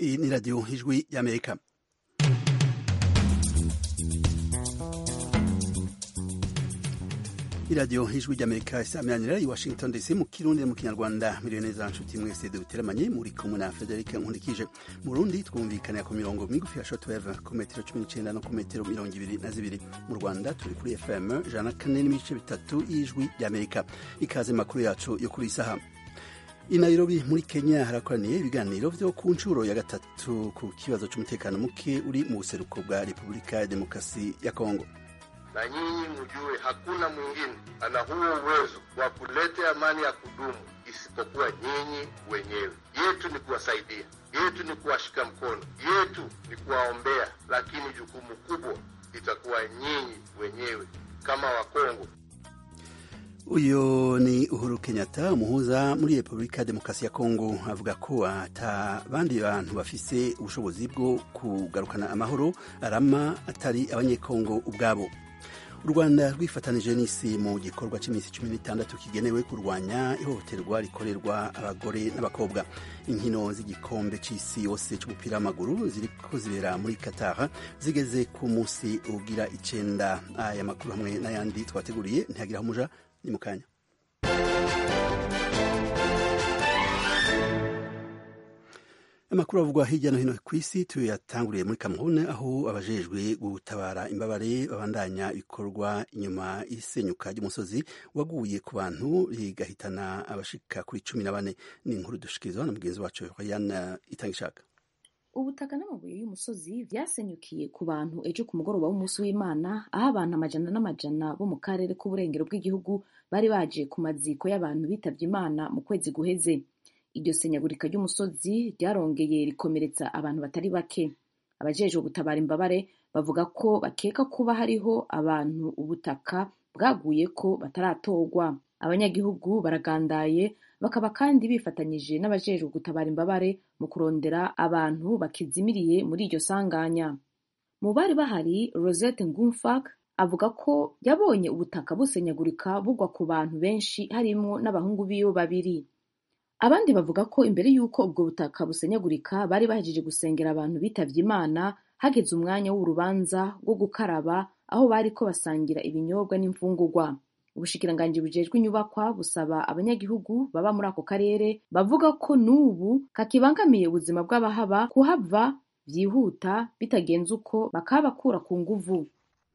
Iyi ni radiyo ijwi y'amerika iradiyo ijwi ry'amerika isamiranyira i washington dc mu kirundi mu kinyarwanda miliyoni neza nshuti mwese duteramanye muri kumwe na frederic nkundikije mu rundi twumvikanira ku mirongo migufi ya shotweve ku metero cumi n'icenda no ku metero mirongo ibiri na zibiri mu rwanda turi kuri fm ijana na kane n'ibice bitatu y'ijwi ry'amerika ikaze makuru yacu yo kuri isaha i Nairobi muri Kenya harakoraniye ibiganiro vyo ku nshuro ya gatatu ku kibazo c'umutekano muke uri mu buseruko bwa Repubulika ya Demokrasi ya Kongo. Na nyinyi mjue hakuna mwingine ana huo uwezo wa kuleta amani ya kudumu isipokuwa nyinyi wenyewe. Yetu ni kuwasaidia, yetu ni kuwashika mkono, yetu ni kuwaombea, lakini jukumu kubwa litakuwa nyinyi wenyewe kama Wakongo. uyu ni uhuru kenyatta umuhuza muri repubulika ya demokarasi ya kongo avuga ko ata bandi bantu bafise ubushobozi bwo kugarukana amahoro arama atari abanyekongo ubwabo u rwanda rwifatanije n'isi mu gikorwa cy'iminsi cumi n'itandatu kigenewe kurwanya ihohoterwa rikorerwa abagore n'abakobwa inkino z'igikombe cy'isi yose cy'umupira w'amaguru ziriko zibera muri qatar zigeze ku munsi ugira icenda aya makuru hamwe n'ayandi twateguriye ntihagira aho umuja ni mu kanya amakuru avugwa hirya no hino ku isi tuyatanguriye muri Cameroon aho abajejwe gutabara imbabare babandanya ibikorwa inyuma y'isenyuka ry'umusozi waguye ku bantu rigahitana abashika kuri cumi na bane ni inkuru dushikirizwa na mugenzi wacu Ryan Itangishaka ubutaka n'amabuye y'umusozi vyasenyukiye ku bantu ejo ku mugoroba w'umunsi w'imana aho abantu amajana n'amajana bo mu karere k'uburengero bw'igihugu bari baje ku maziko y'abantu bitavye imana mu kwezi guheze iryo senyagurika ry'umusozi ryarongeye rikomeretsa abantu batari bake abajejwe gutabara imbabare bavuga ko bakeka kuba hariho abantu ubutaka bwaguyeko bataratorwa abanyagihugu baragandaye bakaba kandi bifatanyije n'abajejwe gutabara imbabare mu kurondera abantu bakizimiriye muri iryo sanganya mu bari bahari rosette ngumfak avuga ko yabonye ubutaka busenyagurika bugwa ku bantu benshi harimwo n'abahungu biwe babiri abandi bavuga ko imbere y'uko ubwo butaka busenyagurika bari bahejeje gusengera abantu bitavye imana hageze umwanya w'urubanza rwo gukaraba aho bariko basangira ibinyobwa n'imfungurwa ubushikiranganji bujejwe inyubakwa busaba abanyagihugu baba muri ako karere bavuga ko n'ubu kakibangamiye ubuzima bw'abahaba kuhava vyihuta bitagenze uko bakabakura ku nguvu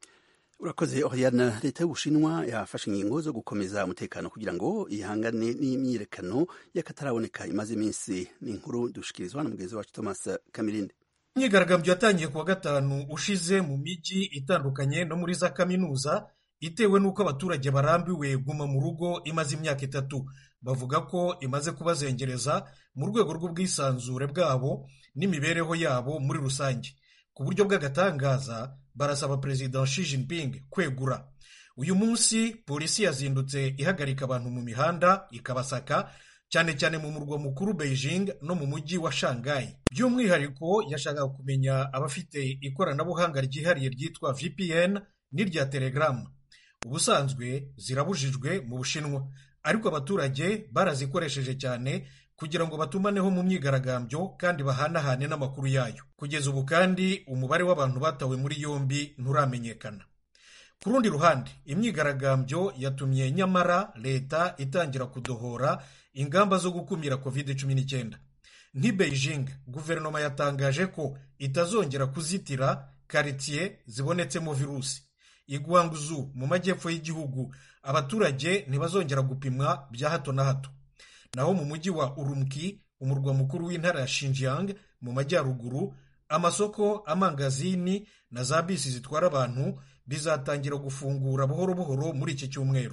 urakoze oriana leta y'ubushinwa yafashe ingingo zo gukomeza umutekano kugira ngo ihangane n'imyiyerekano y'akataraboneka imaze iminsi ni inkuru dushikirizwa na mugenzi wacu thomas kamirinde imyigaragambyo yatangiye kuwa gatanu ushize mu mijyi itandukanye no muri za kaminuza itewe n'uko abaturage barambiwe guma mu rugo imaze imyaka itatu bavuga ko imaze kubazengereza mu rwego rw'ubwisanzure bwabo n'imibereho yabo muri rusange ku buryo bw'agatangaza barasaba perezida Xi Jinping kwegura uyu munsi polisi yazindutse ihagarika abantu mu mihanda ikabasaka cyane cyane mu murwa mukuru Beijing no mu mujyi wa Shanghai by'umwihariko yashakaga kumenya abafite ikoranabuhanga ryihariye ryitwa VPN n'irya Telegram ubusanzwe zirabujijwe mu bushinwa ariko abaturage barazikoresheje cyane kugira ngo batumaneho mu myigaragambyo kandi bahanahane n'amakuru yayo kugeza ubu kandi umubare w'abantu batawe muri yombi nturamenyekana ku rundi ruhande imyigaragambyo yatumye nyamara leta itangira kudohora ingamba zo gukumira covid cumi n'icyenda nk'i beijing guverinoma yatangaje ko itazongera kuzitira karitsiye zibonetsemo virusi i Guangzhou mu majyepfo y'igihugu abaturage ntibazongera gupimwa bya hato na hato naho mu mujyi wa Urumqi umurwa mukuru w'intara ya Xinjiang mu majyaruguru amasoko amangazini na za bisi zitwara abantu bizatangira gufungura buhoro buhoro muri iki cyumweru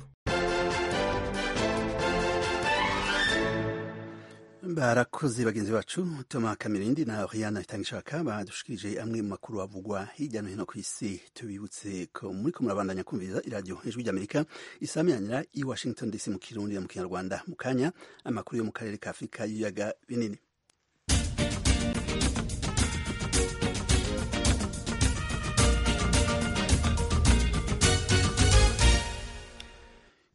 barakoze bagenzi bacu toma kamirindi na oriana itangishaka badushikirije amwe mu makuru avugwa hirya no hino ku isi tubibutse ko muri ko murabandanya kumviriza iradiyo ijwi ry'amerika isamiranyira i washington dc mu kirundi no mu kinyarwanda mu kanya amakuru yo mu karere ka afurika y'ibiyaga binini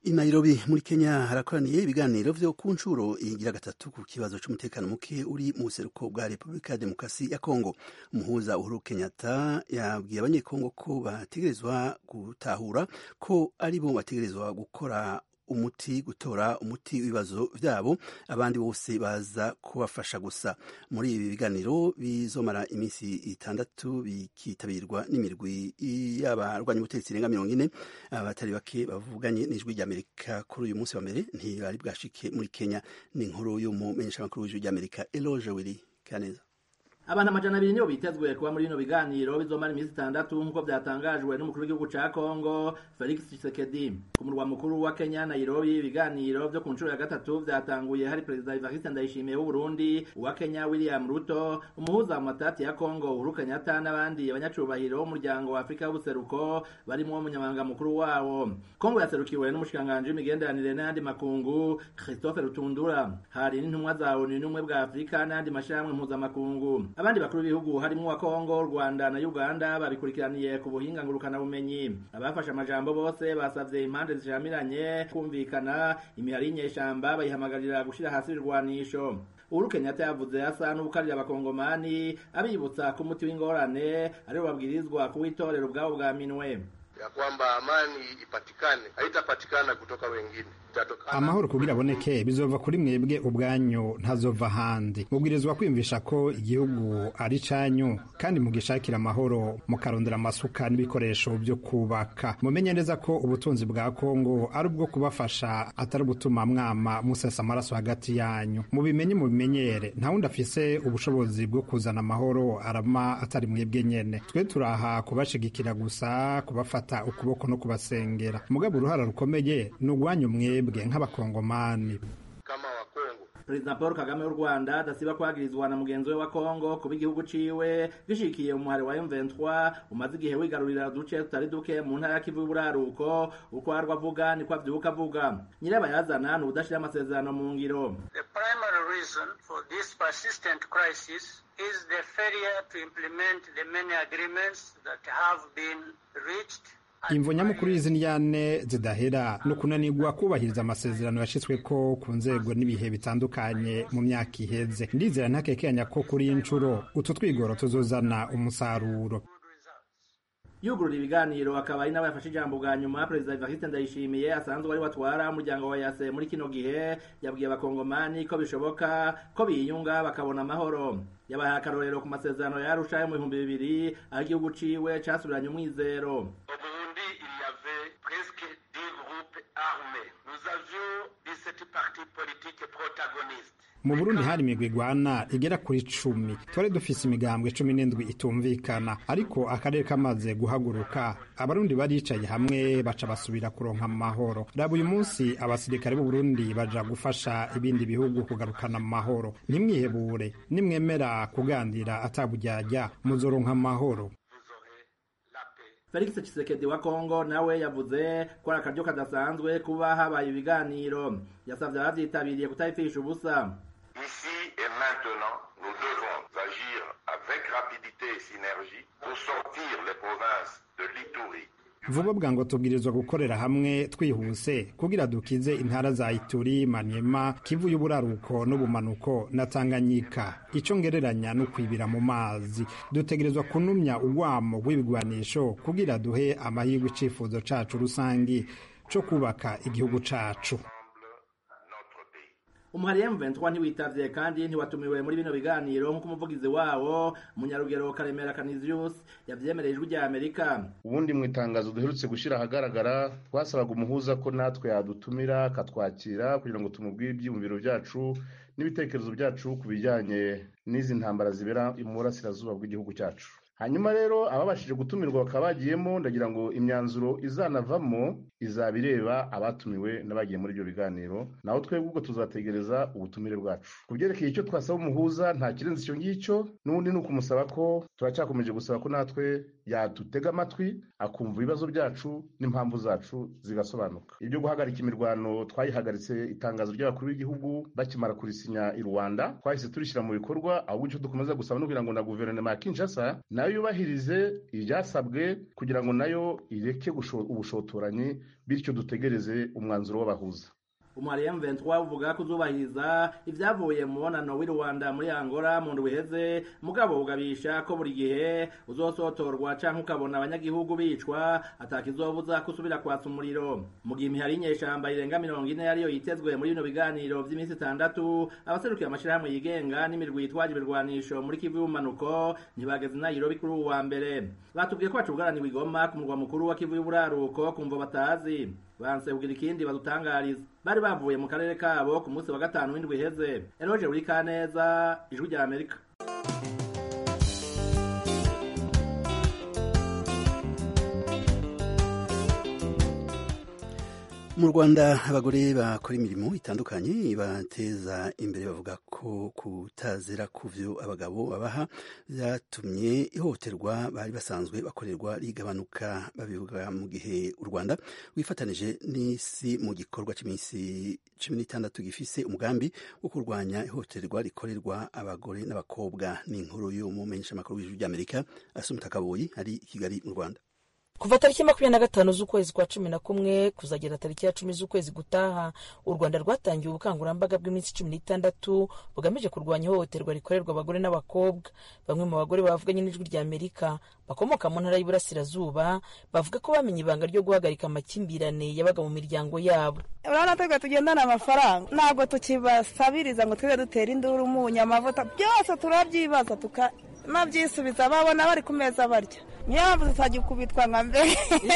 i Nairobi muri Kenya harakoraniye ibiganiro vyo ku nshuro igira gatatu ku kibazo c'umutekano muke uri mu buseruko bwa Repubulika ya Demokarasi ya Kongo. Umuhuza Uhuru Kenyatta yabwiye abanyekongo ko bategerezwa gutahura ko ari bo bategerezwa gukora umuti gutora umuti w'ibibazo vyabo abandi bose baza kubafasha gusa muri ibi biganiro bizomara iminsi itandatu bikitabirwa n'imirwi y'abarwanya ubutegetsi irenga mirongo ine abatari bake bavuganye n'ijwi ry'amerika kuri uyu munsi wa mbere ntibari bwashike muri kenya ni inkuru y'umumenyeshamakuru w'ijwi ry'amerika eloge wiri kaneza abantu amajana abiri nibo bitezwe kuba muri bino biganiro bizomara iminsi itandatu nk'uko byatangajwe n'umukuru w'igihugu ca kongo felix tshisekedi ku murwa mukuru wa kenya nairobi ibiganiro vyo ku nshuro ya gatatu vyatanguye hari perezida evariste ndayishimiye w'uburundi uwa kenya william ruto umuhuza mu matati ya kongo uhuru kenyatta n'abandi abanyacubahiro b'umuryango wa afurika y'ubuseruko barimwo umunyamabanga mukuru wawo kongo yaserukiwe n'umushikiranganji w'imigenderanire n'ayandi makungu christophe rutundura hari n'intumwa za onu n'ubumwe bwa afurika n'ayandi mashirahamwe mpuzamakungu abandi bakuru b'ibihugu harimo wa Kongo Rwanda na Uganda babikurikiraniye ku buhinga ngurukana bumenyi abafashe amajambo bose basavye impande zishamiranye kumvikana imihari y'inyeshamba bayihamagarira gushira hasi irwanisho Uhuru Kenyatta yavuze asa n'ubukarira abakongomani abibutsa ko umuti w'ingorane ariwo babwirizwa kuwitorera ubwabo bwa minwe ya kwamba amani ipatikane haitapatikana kutoka wengine itatokana amahoro kugira aboneke bizova kuri mwebwe ubwanyu ntazova ahandi mubwirizwa kwiyumvisha ko igihugu ari canyu kandi mugishakira amahoro mukarondera amasuka n'ibikoresho byo kubaka mumenye neza ko ubutunzi bwa kongo ari ubwo kubafasha atari ubutuma mwama musesa amaraso hagati yanyu mubimenye mubimenyere nta wundi afise ubushobozi bwo kuzana amahoro arama atari mwebwe nyene twe turaha kubashigikira gusa kubafata ukuboko no kubasengera mugabo uruhara rukomeye ni urwanyu mwebwe nk'abakongomani kama wa Kongo perezida paul kagame w'u rwanda adasiba kwagirizwa na mugenzi we wa kongo kuba igihugu ciwe gishikiye umuhari wa m23 umaze igihe wigarurira uduce tutari duke mu ntara ya kivu y'uburaruko uko arwa avuga niko avyuka avuga nyirabayazana ni udashira amasezerano mu ngiro The primary reason for this persistent crisis is the failure to implement the many agreements that have been reached imvo nyamukuru y'izi ndyane zidahera ni ukunanirwa kubahiriza amasezerano yashyizweko ku nzego n'ibihe bitandukanye mu myaka iheze ndizera ntakekenya ko kuri iyi nshuro utu twigoro tuzozana umusaruro yugurura ibiganiro akaba ari nawe yafashe ijambo bwa nyuma perezida evariste ndayishimiye asanzwe ari watwara umuryango wa yase muri kino gihe yabwiye abakongomani ko bishoboka ko biyunga bakabona amahoro yabahaye akarorero ku masezerano yarusha yo mu bihumbi bibiri aho igihugu ciwe casubiranye umwizero Au Burundi, il y avait presque 10 groupes armés. Nous avions 17 partis politiques protagonistes. mu burundi hari imigwi igwana igera kuri cumi twari dufise imigambwe cumi n'indwi itumvikana ariko akarere kamaze guhaguruka abarundi baricaye hamwe baca basubira kuronka amahoro raba uyu munsi abasirikare b'u burundi baja gufasha ibindi bihugu kugarukana amahoro ntimwihebure nimwemera kuganira ataburyarya muzoronka amahoro Vous aurez la paix. felix tshisekedi wa kongo nawe yavuze ko ari akaryo kadasanzwe kuba habaye ibiganiro yasavye abavyitabiriye kutabipfisha ubusa Ici et maintenant, nous devons agir avec rapidité et synergie pour sortir les provinces de l'Itourie, vuba bwango tubwirizwa gukorera hamwe twihuse kugira dukize intara za ituri manyema kivu y'uburaruko n'ubumanuko na tanganyika ico ngereranya no kwibira mu mazi dutegerezwa kunumya urwamo rw'ibigwanisho kugira duhe amahirwe icifuzo cacu rusangi co kubaka igihugu cacu notre pays. umuhari M23 ntiwitavye kandi ntiwatumiwe muri bino biganiro nk'uko umuvugizi wawo munyarugero karemera canisius yavyemereye ijwi rya amerika ubundi mu itangazo duherutse gushyira ahagaragara twasabaga umuhuza ko natwe yadutumira akatwakira kugira ngo tumubwire ibyiyumviro byacu n'ibitekerezo byacu ku bijyanye n'izi ntambara zibera mu burasirazuba bw'igihugu cyacu hanyuma rero ababashije gutumirwa bakaba bagiyemo ndagira ngo imyanzuro izanavamo izaba ireba abatumiwe n'abagiye muri ibyo biganiro naho twebwe ubwo tuzategereza ubutumire bwacu ku byerekeye icyo twasaba umuhuza nta kirenze icyo ngicyo n'ubundi ni ukumusaba ko turacyakomeje gusaba ko natwe yadutega amatwi akumva ibibazo byacu n'impamvu zacu zigasobanuka ibyo guhagarika imirwano twayihagaritse itangazo ry'abakuru b'igihugu bakimara kurisinya i rwanda twahise turishyira mu bikorwa ahubwo icyo dukomeza gusaba no kugira ngo na guverinoma ya kinshasa nayo nayo yubahirize ibyasabwe kugira ngo nayo ireke ubushotoranyi bityo dutegereze umwanzuro w'abahuza umwariye M23 uvuga ko uzubahiriza ivyavuye mu mubonano w'i Rwanda muri Angola mu ndwi iheze mugabo ugabisha ko buri gihe uzosotorwa canke ukabona abanyagihugu bicwa atakizobuza kusubira kwatsa umuriro mu gihe imihari y'inyeshamba irenga mirongo ine yariyo yitezwe muri bino biganiro vy'iminsi itandatu abaserukiye amashirahamwe yigenga n'imirwi yitwaje ibirwanisho muri Kivu y'ubumanuko ntibageze i Nairobi kuri uwu wa mbere batubwiye ko bacubugaraniwe i Goma ku murwa mukuru wa Kivu y'uburaruko kumvo batazi banse kugira ikindi badutangariza bari bavuye mu karere kabo ku munsi wa gatanu w'indwi iheze eroje buri kaneza ijwi rya amerika mu rwanda abagore bakora imirimo itandukanye bateza imbere bavuga ko kutazera ku byo abagabo babaha byatumye ihohoterwa bari basanzwe bakorerwa rigabanuka babivuga mu gihe u rwanda wifatanije n'isi mu gikorwa cy'iminsi cumi n'itandatu gifise umugambi wo kurwanya ihohoterwa rikorerwa abagore n'abakobwa ni inkuru y'umumenyeshamakuru w'ijwi ry'amerika asumta kaboyi ari i kigali mu rwanda kuva tariki makumyabiri na gatanu z'ukwezi kwa cumi na kumwe kuzagera tariki ya cumi z'ukwezi gutaha u rwanda rwatangiye ubukangurambaga bw'iminsi cumi n'itandatu bugamije kurwanya ihohoterwa rikorerwa abagore n'abakobwa bamwe mu bagore bavuganye n'ijwi rya amerika bakomoka mu ntara y'uburasirazuba bavuga ko bamenye ibanga ryo guhagarika amakimbirane yabaga mu miryango yabo urabona twebwe tugendana amafaranga ntabwo tukibasabiriza ngo twebwe dutera induru umunyu amavuta byose turabyibaza tukanabyisubiza babona bari ku meza barya niyo mpamvu tutagikubitwa nka mbere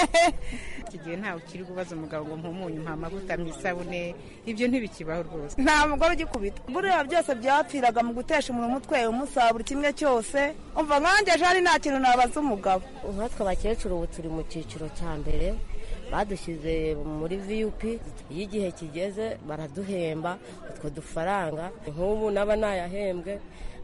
iki gihe ntawe ukiri kubaza umugabo ngo mpumunyu mpa amavuta mu isabune ibyo ntibikibaho rwose nta mugore ugikubitwa buriya byose byapfiraga mu gutesha umuntu umutwe umusaba buri kimwe cyose umva nkanjye jari nta kintu nabaza umugabo nkatwe abakecuru ubu turi mu cyiciro cya mbere badushyize muri viyupi iyo igihe kigeze baraduhemba utwo dufaranga nk'ubu naba nayahembwe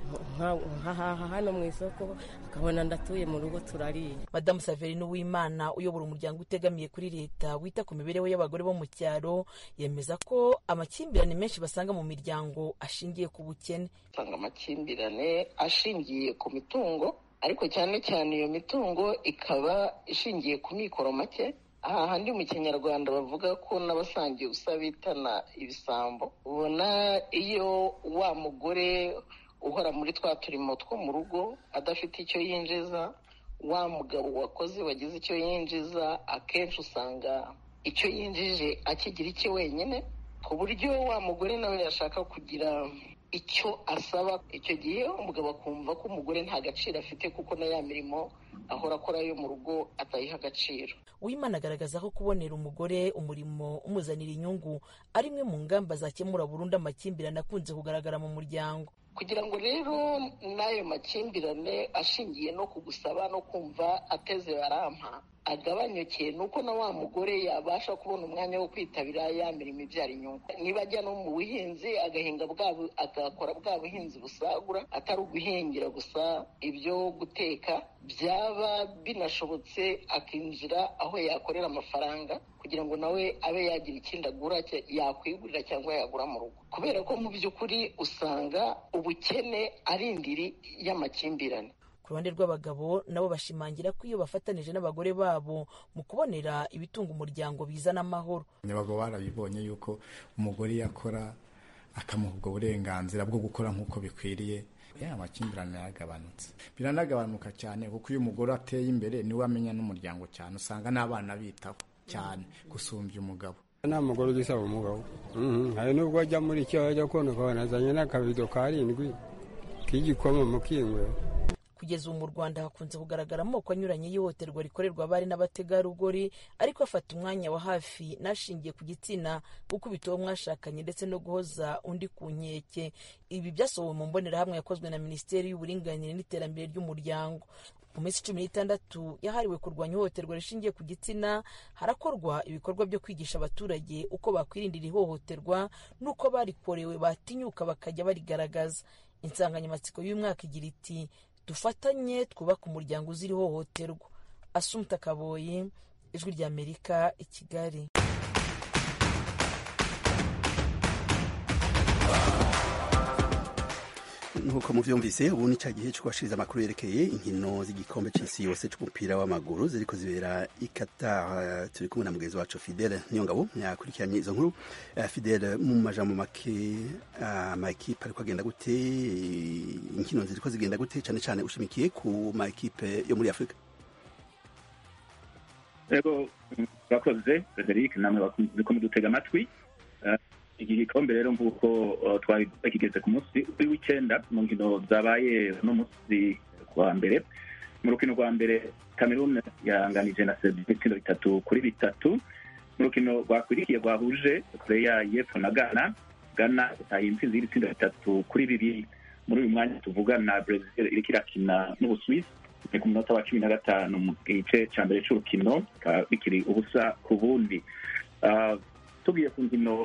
nkahaha hano mu isoko akabona ndatuye mu rugo turariye madamu saverine uwimana uyobora umuryango utegamiye kuri leta wita ku mibereho y'abagore bo mu cyaro yemeza ko amakimbirane menshi basanga mu miryango ashingiye ku bukene usanga amakimbirane ashingiye ku mitungo ariko cyane cyane iyo mitungo ikaba ishingiye ku mikoro make aha handi mu kinyarwanda bavuga ko n'abasangiye ubusa bitana ibisambo ubona iyo wa mugore uhora muri twa turimo two mu rugo adafite icyo yinjiza wa mugabo wakoze wagize icyo yinjiza akenshi usanga icyo yinjije akigira icye wenyine ku buryo wa mugore nawe yashaka kugira icyo asaba icyo gihe umugabo akumva ko umugore nta gaciro afite kuko na ya mirimo ahora akora yo mu rugo atayiha agaciro uwimana agaragaza ko kubonera umugore umurimo umuzanira inyungu ari imwe mu ngamba zakemura burundu amakimbirane akunze kugaragara mu muryango kugira ngo rero n'ayo makimbirane ashingiye no kugusaba no kumva ateze barampa agabanyuke ni uko na wa mugore yabasha kubona umwanya wo kwitabira ya mirimo ibyara inyungu niba ajya no mu buhinzi agahinga agakora bwa buhinzi busagura atari uguhingira gusa ibyo guteka byaba binashobotse akinjira aho yakorera amafaranga kugira ngo nawe abe yagira ikindi agura yakwigurira cyangwa yagura mu rugo kubera ko mu by'ukuri usanga ubukene ari indiri y'amakimbirane ku ruhande rw'abagabo nabo bashimangira ko iyo bafatanije n'abagore babo mu kubonera ibitunga umuryango bizana amahoro abagabo barabibonye yuko umugore yakora akamuha ubwo burenganzira bwo gukora nk'uko bikwiriye ya amakimbirane yaragabanutse biranagabanuka cyane kuko iyo umugore ateye imbere niwe amenya n'umuryango cyane usanga n'abana bitaho cyane gusumbya umugabo nta mugore ugisaba umugabo hari n'ubwo ajya muri icyo ajya kubona ukabona azanye n'akabido karindwi k'igikoma mu kingwe kugeza ubu mu rwanda hakunze kugaragara amoko anyuranye y'ihohoterwa rikorerwa abari n'abategarugori ariko afata umwanya wa hafi n'ashingiye ku gitsina gukubita uwo mwashakanye ndetse no guhoza undi ku nkeke ibi byasohowe mu mbonerahamwe yakozwe na minisiteri y'uburinganire n'iterambere ry'umuryango mu minsi cumi n'itandatu yahariwe kurwanya ihohoterwa rishingiye ku gitsina harakorwa ibikorwa byo kwigisha abaturage uko bakwirindira ihohoterwa n'uko barikorewe batinyuka bakajya barigaragaza insanganyamatsiko y'umwaka igira iti dufatanye twubake umuryango uzira ihohoterwa asumta kaboyi ijwi ry'amerika i kigali nk'uko muvyumvise ubu ni ca gihe co kubashiriza amakuru yerekeye inkino z'igikombe c'isi yose c'umupira w'amaguru ziriko zibera i Qatar turi kumwe na mugenzi wacu Fidele Niyongabo yakurikiranye izo nkuru uh, Fidele mu majambo make amakipe uh, ariko agenda gute inkino ziriko zigenda gute cane cane ushimikiye ku makipe yo muri Afrika Ego bakoze Frederic namwe bakunze ko mudutega amatwi iki gikombe rero nk'uko twari kigeze ku munsi w'icenda mu nkino zabaye uno munsi kuwa mbere mu rukino rwa mbere cameroon yahanganije na serbia ibitsindo bitatu kuri bitatu mu rukino rwakurikiye rwahuje korea y'epfo na ghana ghana itaye intsinzi y'ibitsindo bitatu kuri bibiri muri uyu mwanya tuvugana brazil iriko irakina n'ubuswisi ni ku munota wa cumi na gatanu mu gice ca mbere c'urukino bikaba bikiri ubusa ku bundi tugiye ku nkino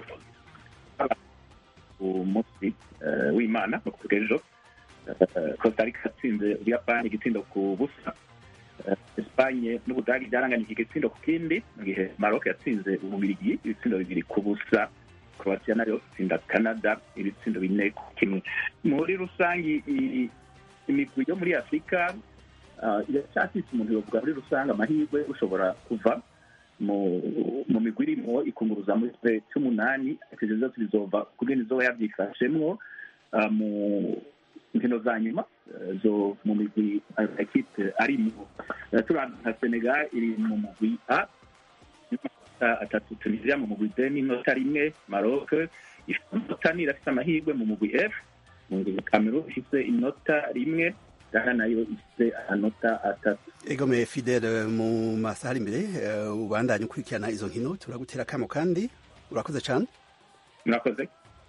umunsi w'imana no kuvuga ejo costa rica yatsinze ubuyapani igitsindo ku busa espanye n'ubudagi byaranganije igitsindo ku kindi mu gihe maroc yatsinze ububirigi ibitsindo bibiri ku busa croatia nayo itsinda canada ibitsindo bine ku kimwe muri rusange imigwi yo muri afurika iracyafise umuntu yovuga muri rusange amahirwe ushobora kuva mu migwi irimo ikunguruza muri twe cy'umunani ivyo vyose bizova kugena izoba yavyifashemwo mu nkino za nyuma zo mu migwi ekipe arimo turana nka senegal iri mu mugwi a atatu tunisia mu mugwi b n'inota rimwe maroc inota ni irafise amahirwe mu mugwi f mu mugwi cameroon ifise inota rimwe ghana nayo ifite amanota atatu egome fidele mu masaha ari imbere ubandanye ukurikirana izo nkino turagutera akamo kandi urakoze cyane murakoze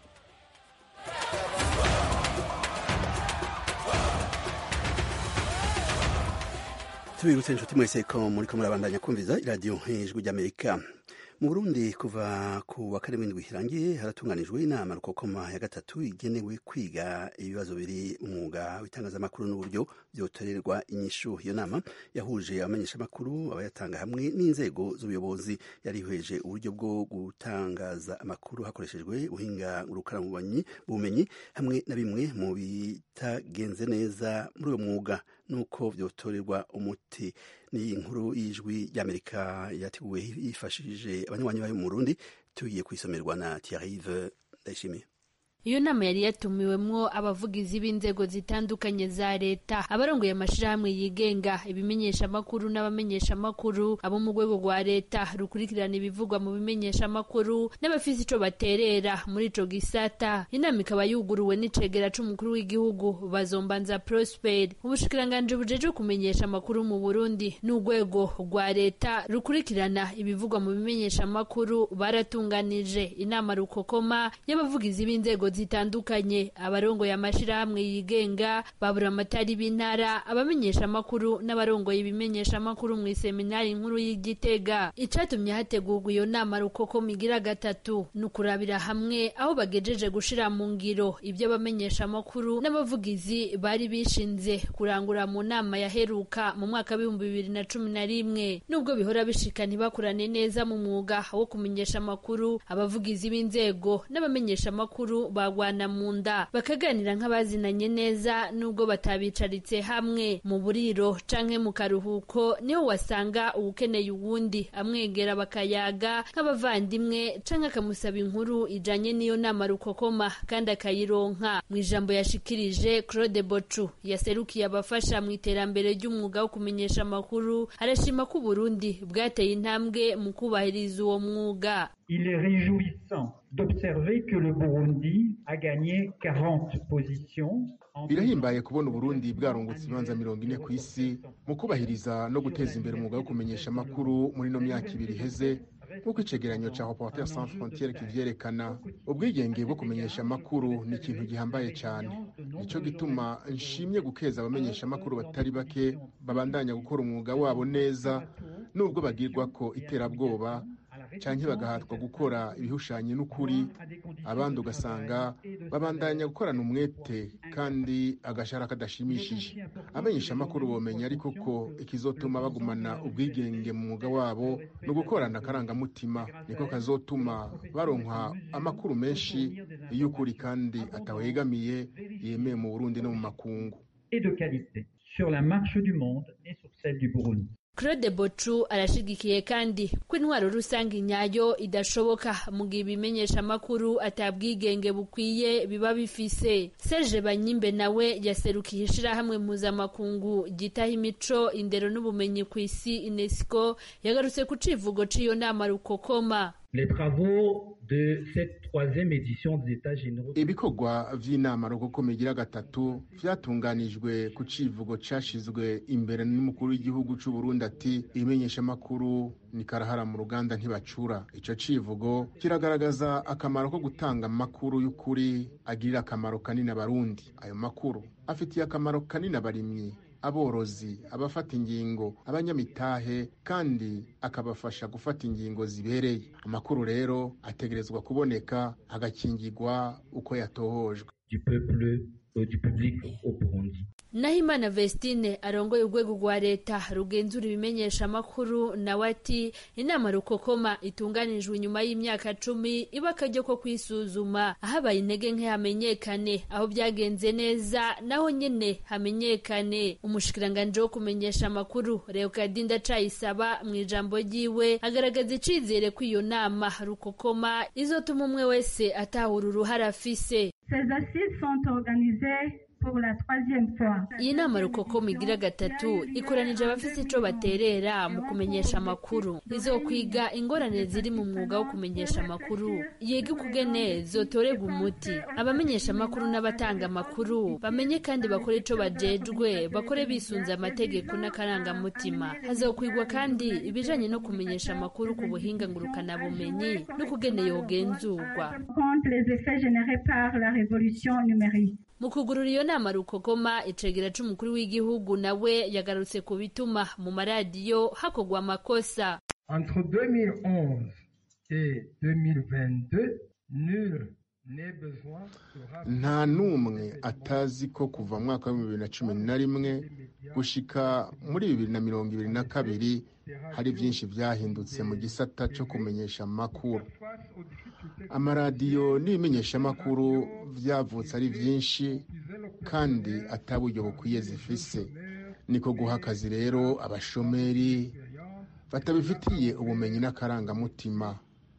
tubibutse inshuti mwese ko muri ko murabandanya kumviza iradiyo ijwi ry'amerika mu burundi kuva ku wa kane w'indwi irangiye haratunganijwe inama rukokoma ya gatatu igenewe kwiga ibibazo biri umwuga w'itangazamakuru n'uburyo byotorerwa inyishu iyo nama yahuje abamenyeshamakuru abayatanga hamwe n'inzego z'ubuyobozi yarihweje uburyo bwo gutangaza amakuru hakoreshejwe ubuhinga ngurukanabumenyi bumenyi hamwe na bimwe mu bitagenze neza muri uwo mwuga nuko byotorerwa umuti ni inkuru y'ijwi ry'amerika yateguwe yifashishije abanywanyi bayo mu burundi tugiye kwisomerwa na Thierry Ndayishimiye iyo nama yari yatumiwemwo abavugizi b'inzego zitandukanye za leta abarongoye amashirahamwe yigenga ibimenyeshamakuru n'abamenyeshamakuru abo mu rwego rwa leta rukurikirana ibivugwa mu bimenyeshamakuru n'abafise ico baterera muri ico gisata inama ikaba yuguruwe n'icegera c'umukuru w'igihugu bazombanza prosper ubushikiranganji bujeje kumenyesha amakuru mu burundi n'urwego rwa leta rukurikirana ibivugwa mu bimenyeshamakuru baratunganije inama rukokoma y'abavugizi b'inzego zitandukanye abarongoye amashirahamwe yigenga babura amatari b'intara abamenyesha amakuru n'abarongoye ibimenyesha amakuru mu iseminari nkuru y'igitega icatumye hategurwa iyo nama rukoko migira gatatu ni ukurabira hamwe aho bagejeje gushira mu ngiro ibyo abamenyesha amakuru n'abavugizi bari bishinze kurangura mu nama yaheruka mu mwaka w'ibihumbi bibiri na cumi na rimwe nubwo bihora bishika ntibakorane neza mu mwuga wo kumenyesha amakuru abavugizi b'inzego n'abamenyesha amakuru bagwana mu nda bakaganira nk'abazinanye neza nubwo batabicaritse hamwe mu buriro canke mu karuhuko niho wasanga uwukeneye uwundi amwegera bakayaga nk'abavandimwe canke akamusaba inkuru ijanye n'iyo nama rukokoma kandi akayironka mu ijambo yashikirije Claude Bocu yaserukiye abafasha mu iterambere ry'umwuga wo kumenyesha amakuru arashima ko Burundi bwateye intambwe mu kubahiriza uwo mwuga Il est réjouissant d'observer que le Burundi a gagné 40 positions. birahimbaye kubona uburundi bwarungutse ibibanza mirongo ine ku isi mu kubahiriza no guteza imbere umwuga wo kumenyesha amakuru muri ino myaka ibiri iheze nk'uko icegeranyo ca reporter sans frontiere kivyerekana ubwigenge bwo kumenyesha amakuru ni ikintu gihambaye cane nico gituma nshimye gukeza abamenyesha amakuru batari bake babandanya gukora umwuga wabo neza nubwo bagirwa ko iterabwoba canke bagahatwa gukora ibihushanye n'ukuri abandi ugasanga babandanya gukorana umwete kandi agashara kadashimishije amenyesha amakuru bomenya ariko ko ikizotuma bagumana ubwigenge mu mwuga wabo ni ugukorana akarangamutima niko kazotuma baronka amakuru menshi y'ukuri kandi atawegamiye yemewe mu burundi no mu makungu et de qualité sur la marche du monde et sur celle du Burundi. claude bocu arashigikiye kandi ko intwaro rusange nyayo idashoboka mu gihe ibimenyesha amakuru atabwigenge bukwiye biba bifise serge banyimbe nawe yaserukiye ishirahamwe mpuzamakungu gitaha imico indero n'ubumenyi ku isi unesco yagarutse ku civugo c'iyo nama rukokoma Les travaux de cette troisième édition des États généraux. ibikorwa vy'inama rukokoma igira gatatu vyatunganijwe ku civugo cashizwe imbere n'umukuru w'igihugu c'u Burundi ati ibimenyeshamakuru ni karahara mu ruganda ntibacura ico civugo kiragaragaza akamaro ko gutanga amakuru y'ukuri agirira akamaro kanini abarundi ayo makuru afitiye akamaro kanini abarimyi aborozi abafata ingingo abanyamitahe kandi akabafasha gufata ingingo zibereye amakuru rero ategerezwa kuboneka agakingirwa uko yatohojwe du peuple euh, du public au Burundi. Nahimana Vestine arongoye urwego rwa leta rugenzura ibimenyesha amakuru nawe ati inama rukokoma itunganijwe inyuma y'imyaka cumi iba akaryo ko kwisuzuma ahabaye intege nke hamenyekane aho byagenze neza naho nyene hamenyekane umushikiranganji wo kumenyesha amakuru Leokadinda Cayisaba mu ijambo ryiwe agaragaza icizere ko iyo nama rukokoma izotuma umwe wese atahura uruhara afise Ces assises sont organisées pour la troisième fois. iyi nama rukokoma igira gatatu ikoranije abafite ico baterera mu kumenyesha amakuru izokwiga ingorane ziri mu mwuga wo kumenyesha amakuru yige ukugene zotorerwa umuti abamenyesha amakuru n'abatanga amakuru bamenye kandi bakore ico bajejwe bakore bisunze amategeko n'akarangamutima hazokwigwa kandi ibijanye no kumenyesha amakuru ku buhinga ngurukanabumenyi n'ukugene yogenzurwa Contre les effets générés par la révolution numérique. mu kugurura iyo nama rukokoma icegera c'umukuru w'igihugu nawe yagarutse ku bituma mu maradiyo hakorwa amakosa Entre 2011 et 2022, nul n'est besoin de rappeler nta n'umwe atazi ko kuva mu mwaka wa bibiri na cumi na rimwe gushika muri bibiri na mirongo ibiri na kabiri hari byinshi byahindutse mu gisata cyo kumenyesha amakuru amaradiyo n'ibimenyeshamakuru byavutse ari byinshi kandi ataburyo bukwiye zifise niko guha akazi rero abashomeri batabifitiye ubumenyi n'akarangamutima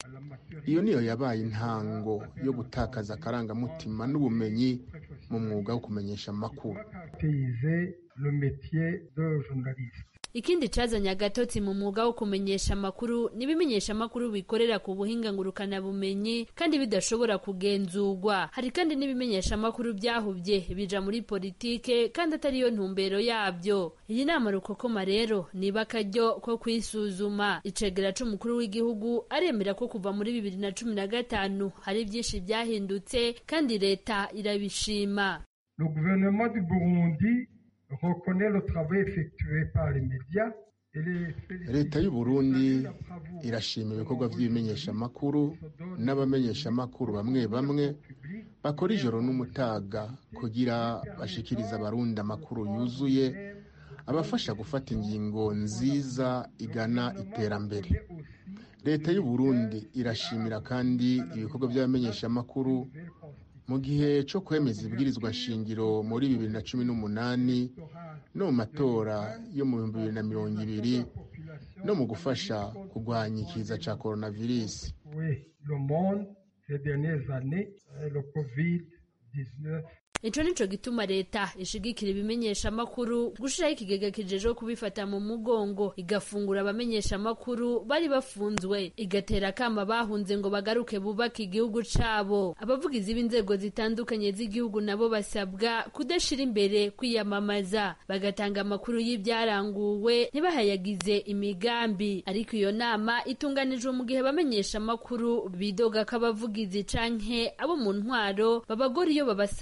iyo niyo yabaye intango yo gutakaza akarangamutima n'ubumenyi mu mwuga wo kumenyesha amakuru paysé le métier de journaliste. ikindi cazanye agatotsi mu mwuga wo kumenyesha amakuru n'ibimenyesha amakuru bikorera ku buhinga ngurukanabumenyi kandi bidashobora kugenzurwa hari kandi n'ibimenyesha amakuru byahubye bija muri politike kandi atari yo ntumbero yabyo iyi nama rukokoma rero niba akaryo ko kwisuzuma icegera c'umukuru w'igihugu aremera ko kuva muri bibiri na cumi na gatanu hari byinshi byahindutse kandi leta irabishima Le gouvernement du Burundi reconnaît le travail effectué par les médias et les félicite leta y'u burundi irashima ibikorwa by'ibimenyeshamakuru n'abamenyeshamakuru bamwe bamwe bakora ijoro n'umutaga kugira bashikirize abarundi amakuru yuzuye abafasha gufata ingingo nziza igana iterambere leta y'u burundi irashimira kandi ibikorwa by'abamenyeshamakuru mu gihe cyo kwemeza ibwirizwa shingiro muri bibiri na cumi n'umunani no mu matora yo mu bihumbi bibiri na mirongo ibiri no mu gufasha kurwanya ikiza cya coronavirus Oui, le monde ces dernières années, euh, le Covid-19 ico nico gituma leta ishigikira ibimenyesha amakuru gushiraho ikigega kijejeho kubifata mu mugongo igafungura abamenyesha amakuru bari bafunzwe igatera akama bahunze ngo bagaruke bubake igihugu cabo abavugizi b'inzego zitandukanye z'igihugu nabo basabwa kudashira imbere kwiyamamaza bagatanga amakuru y'ibyaranguwe ntibahayagize imigambi ariko iyo nama itunganijwe mu gihe abamenyesha amakuru bidoga ko abavugizi canke abo mu ntwaro babagora iyo babasabye amakuru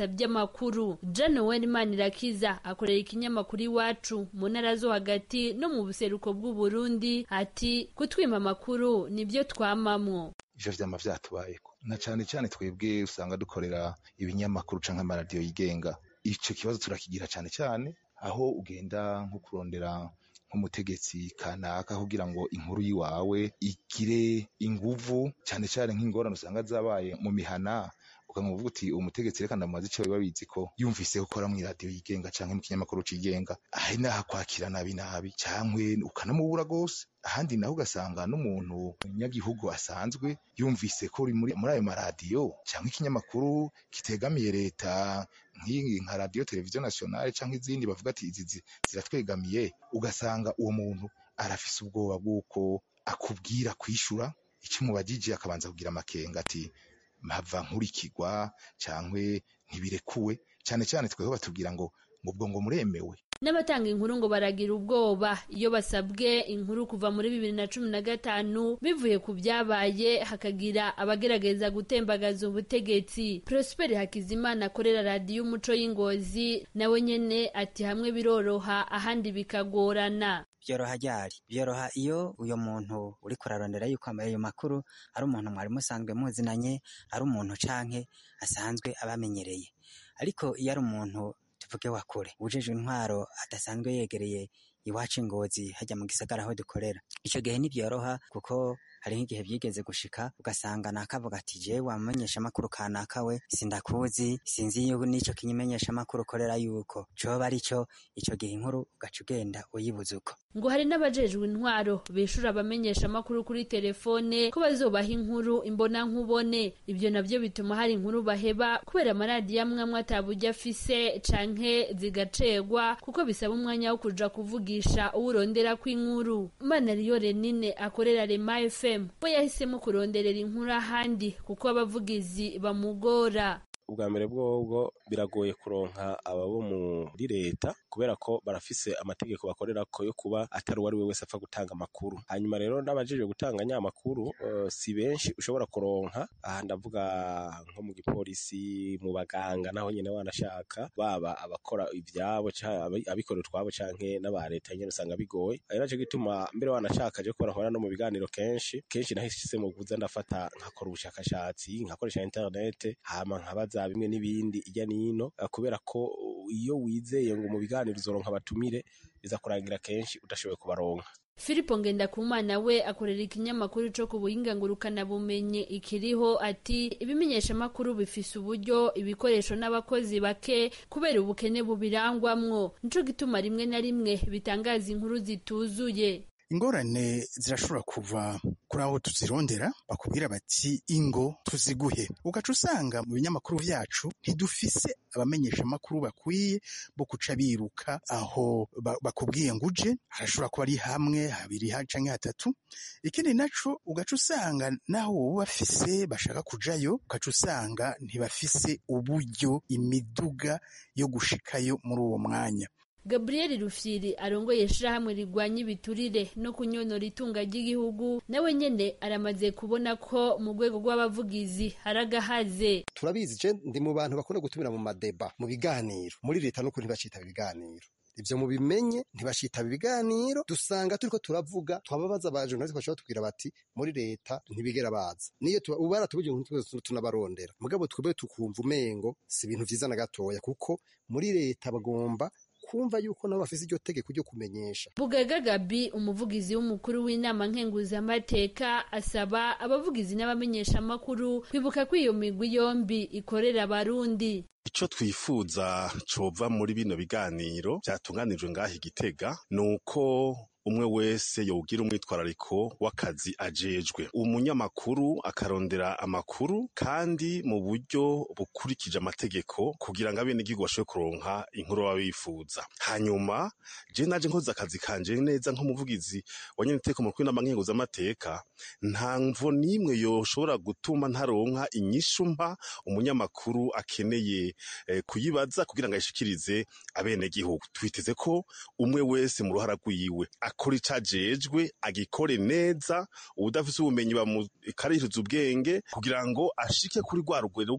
makuru John Wenman Irakiza akorera ikinyamakuru iwacu mu ntara zo hagati no mu buseruko bw'u Burundi ati kutwima amakuru nibyo twamamwo ivyo vyama vyatubayeko na cane cane twebwe usanga dukorera ibinyamakuru canke amaradiyo yigenga ico kibazo turakigira cane cane aho ugenda nko kurondera nk'umutegetsi kanaka kugira ngo inkuru yiwawe igire inguvu cane cane nk'ingorane usanga zabaye mu mihana ukamuvuga uti umutegetsi reka ndamubaza ico biba bizi ko yumvise gukora mw'iradiyo yigenga canke mu kinyamakuru cigenga ahe naho akwakira nabi nabi cankwe ukanamubura gose ahandi naho ugasanga n'umuntu nyagihugu asanzwe yumvise ko uri muri muri ayo maradiyo canke ikinyamakuru kitegamiye leta nk'iyi nka radiyo televiziyo nationale canke izindi bavuga ati izi ziratwegamiye ugasanga uwo muntu arafise ubwoba bw'uko akubwira kwishura ico umubajije akabanza kugira amakenga ati mpava nkurikirwa cankwe ntibirekuwe cane cane tweho batubwira ngo ngo ubwo ngo muremewe n'abatanga inkuru ngo baragira ubwoba iyo basabwe inkuru kuva muri bibiri na cumi na gatanu bivuye ku byabaye hakagira abagerageza gutembagaza ubutegetsi prosper hakizimana akorera radiyo umuco y'ingozi nawe nyene ati hamwe biroroha ahandi bikagorana byoroha ryari byoroha iyo uyo muntu uri kurarondera yuko ayo makuru ari umuntu mwari musanzwe muzinanye ari umuntu canke asanzwe abamenyereye ariko iyo ari umuntu tuvuge wa kure ujejwe intwaro adasanzwe yegereye iwacu ingozi hajya mu gisagara aho dukorera ico gihe ntibyoroha kuko hari nk'igihe byigeze gushika ugasanga nakavuga ati jewe wamenyesha amakuru kanaka we sindakuzi sinzi yuko n'ico kinyimenyesha amakuru ukorera yuko coba ari cyo ico gihe inkuru ugaca ugenda uyibuze uko ngo hari n'abajejwe intwaro bishura abamenyesha amakuru kuri telefone ko bazobaha inkuru imbona nkubone ibyo navyo bituma hari inkuru baheba kubera amaradiyo amwe amwe ataburyo afise canke zigacegwa kuko bisaba umwanya wo kuja kuvugisha uwo urondera kw'inkuru manariyo renine akorera rema fm we yahisemo kuronderera inkuru ahandi kuko abavugizi bamugora ubwa mbere bwobwo biragoye kuronka ababo muri leta kubera ko barafise amategeko bakorera ko yo kuba atari uwari we wese apfa gutanga amakuru hanyuma rero n'abajejwe gutanga nya makuru uh, si benshi ushobora kuronka aha ndavuga nko mu gipolisi mu baganga naho nyene wanashaka baba abakora ivyabo abikorera utwabo canke n'aba leta nyene usanga bigoye ari naco gituma mbere wanashaka je kubera nkora no mu biganiro kenshi kenshi nahise mu kuza ndafata nkakora ubushakashatsi nkakoresha internet hama nkabaza za bimwe n'ibindi ijya nino kubera ko iyo wizeye ngo mu biganiro uzoronka abatumire biza kurangira kenshi udashoboye kubaronka Filipo Ngendakumana we akorera ikinyamakuru co ku buhinga ngurukana bumenye ikiriho ati ibimenyesha makuru bifise uburyo ibikoresho n'abakozi bake kubera ubukene bubirangwamwo nico gituma rimwe na rimwe bitangaza inkuru zituzuye ingorane zirashobora kuva kuri aho tuzirondera bakubwira bati ingo tuziguhe ugaca usanga mu binyamakuru vyacu ntidufise abamenyesha amakuru bakwiye bo kuca biruka aho bakubwiye ngo uje harashobora kuba ari hamwe habiri canke hatatu ikindi naco ugaca usanga naho wowe bafise bashaka kujayo ugaca usanga ntibafise uburyo imiduga yo gushikayo muri uwo mwanya Gabriel Rufyiri arongoye ishirahamwe rigwanya ibiturire no kunyonora itunga ry'igihugu nawe nyene aramaze kubona ko mu rwego rw'abavugizi haragahaze turabizi je ndi mu bantu bakunda gutumira mu madeba mu biganiro muri leta no kuri ntibacitaba ibiganiro ivyo mubimenye ntibashitaba ibiganiro dusanga turiko turavuga twababaza abajournaliste bashobora tubwira bati muri leta ntibigera baza niyo ubu baratubwiye ngo tunabarondera mugabo twebwe tukumva umengo si ibintu vyiza na gatoya kuko muri leta bagomba kumva yuko nabo bafise iryo tegeko ryo kumenyesha bugaga gabi umuvugizi w'umukuru w'inama nkenguzamateka asaba abavugizi n'abamenyesha amakuru kwibuka ko iyo migwi yombi ikorera abarundi ico twifuza cova muri bino biganiro vyatunganijwe ngaha igitega ni uko umwe wese yogira umwitwarariko w'akazi ajejwe umunyamakuru akarondera amakuru kandi mu buryo bukurikije amategeko kugira ngo abenegihugu bashobore kuronka inkuru baba bifuza hanyuma je naje nkoze akazi kanje neza nk'umuvugizi wa nyeneteko mu kwinama nkenguzamateka nta mvo n'imwe yoshobora gutuma ntaronka inyishu mpa umunyamakuru akeneye eh, kuyibaza kugira ngo ayishikirize abenegihugu twiteze ko umwe wese mu ruhara rwiwe akora ico ajejwe agikore neza uwudafise ubumenyi bamukarihiriza ubwenge kugira ngo ashike kuri rwa rugero rwo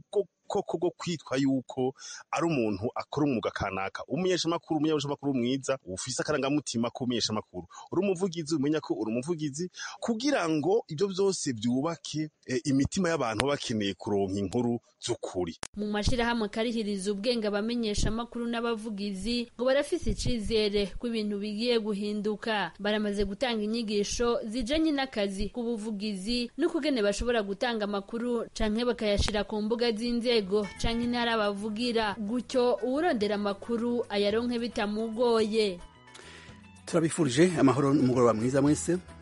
koko bwo kwitwa yuko ari umuntu akora umwuga kanaka umumenyeshamakuru umumenyeshamakuru mwiza ufise akarangamutima k'umumenyeshamakuru uri umuvugizi umenya ko uri umuvugizi kugira ngo ibyo byose byubake eh, imitima y'abantu baba bakeneye kuronka inkuru z'ukuri mu mashirahamwe karihiriza ubwenge abamenyesha amakuru n'abavugizi ngo barafise icizere ko ibintu bigiye guhinduka baramaze gutanga inyigisho zijanye n'akazi k'ubuvugizi n'ukugene bashobora gutanga amakuru canke bakayashira ku mbuga z'inzego canke intara bavugira gutyo uwurondera amakuru ayaronke bitamugoye turabifurije amahoro n'umugoroba mwiza mwese